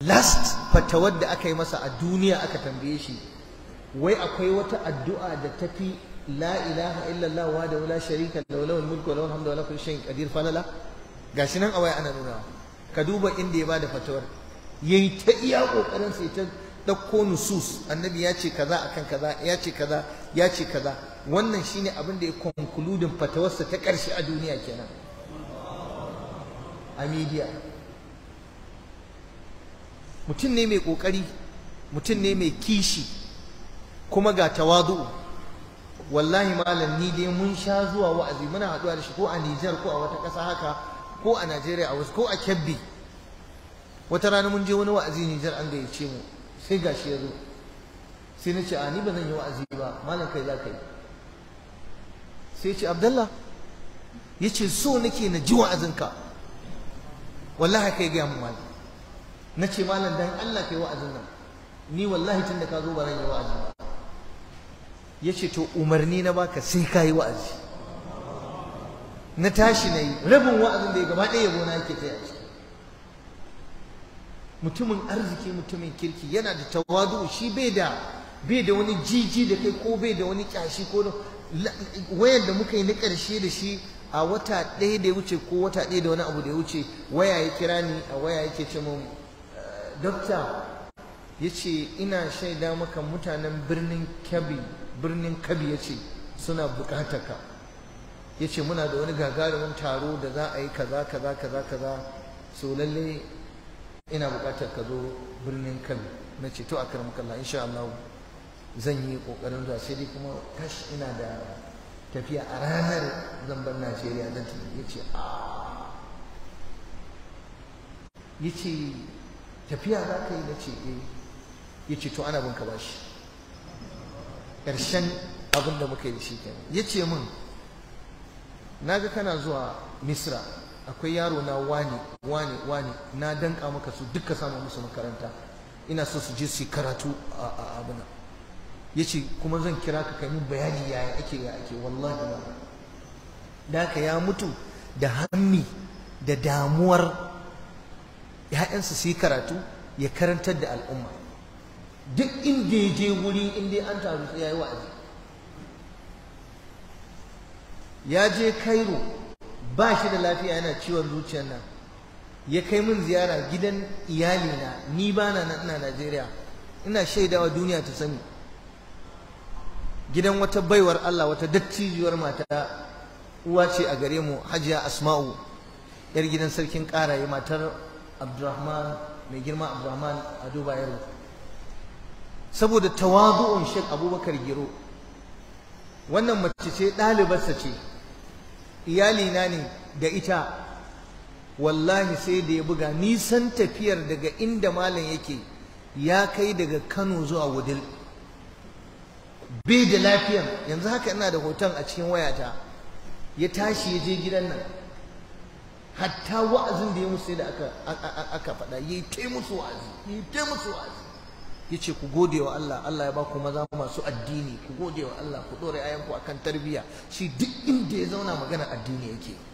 last fatawar da aka yi masa a duniya aka tambaye shi wai akwai wata addu'a da tafi la ilaha illallah wa da la sharika lahu lahul mulku wa lahul hamdu wa la kulli shay'in qadir falala gashi nan a waya ana nuna ka duba inda ya bada fatawar yayi ta iya kokarin sai ta dauko nusus annabi ya ce kaza akan kaza ya ce kaza ya ce kaza wannan shine abin da ya konkludin fatawarsa ta karshe a duniya kenan a media mutum ne mai kokari mutum ne mai kishi kuma ga tawadu wallahi malam ni dai mun sha zuwa wa'azi muna haɗuwa da shi ko a Nijar ko a wata ƙasa haka ko a Najeriya a wasu ko a Kebbi wata rana mun je wani wa'azi Nijar an gayyace mu sai gashi ya zo sai na ce a ni ba zan yi wa'azi ba malam kai za ka yi sai ce Abdallah ya ce so nake na ji wa'azinka wallahi kai gaya mu malam na ce malam dan Allah kai wa'azin nan ni wallahi tun da ka zo ba zan yi wa'azi ba ya ce to umarni na baka sai ka yi wa'azi na tashi na yi rabin wa'azin da ya gaba ɗaya yabo na yake kai a ciki mutumin arziki mutumin kirki yana da tawadu shi bai da bai da wani jiji da kai ko bai da wani kyashi ko wayar da muka yi na ƙarshe da shi a wata ɗaya da ya wuce ko wata ɗaya da wani abu da ya wuce waya ya kira ni a waya yake ce mun dokta ya ce ina shaida maka mutanen birnin kabi birnin kabi ya ce suna bukatar ka ya ce muna da wani gagarumin taro da za a yi kaza kaza kaza kaza so lalle ina bukatar ka zo birnin kabi na ce to a karam kalla insha Allah zan yi kokarin zuwa sai dai kuma kash ina da tafiya a ranar zan bar Najeriya zan tafi ya ce a ya ce tafiya za ka yi na ce eh ya ce to ana bin ka bashi ƙarshen abin da muka yi da shi kenan ya ce min na ga kana zuwa misra akwai yaro na wani wani wani na danka maka su duka samu musu makaranta ina so su je su yi karatu a abuna ya ce kuma zan kira ka kai min bayani yaya ake ya ake wallahi ba da haka ya mutu da hammi da damuwar ‘ya'yansa su yi karatu ya karantar da al'umma duk inda ya je wuri inda an taru sai ya yi wa'azi ya je Cairo ba shi da lafiya yana ciwon zuciyar nan ya kai min ziyara gidan iyalina ni ba na nan ina Najeriya ina shaidawa duniya ta sani gidan wata baiwar Allah wata dattijiyar mata uwa ce a gare mu Hajiya Asma'u yar gidan sarkin Karaye matar Abdurrahman mai girma Abdurrahman a Dubai yaro saboda tawazu'un Sheikh Abubakar Giro wannan mace ce ɗalibarsa ce iyalina ne da ita wallahi sai da ya buga nisan tafiyar daga inda malam yake ya kai daga Kano zuwa Wudil bai da lafiyan yanzu haka ina da hoton a cikin wayata ya tashi ya je gidan nan hatta wa'azin da ya musu sai da aka aka faɗa yayi tai musu wa'azi yayi tai musu wa'azi yace ku gode wa Allah Allah ya ba ku maza masu addini ku gode wa Allah ku dore ayanku akan tarbiyya shi duk inda ya zauna magana addini yake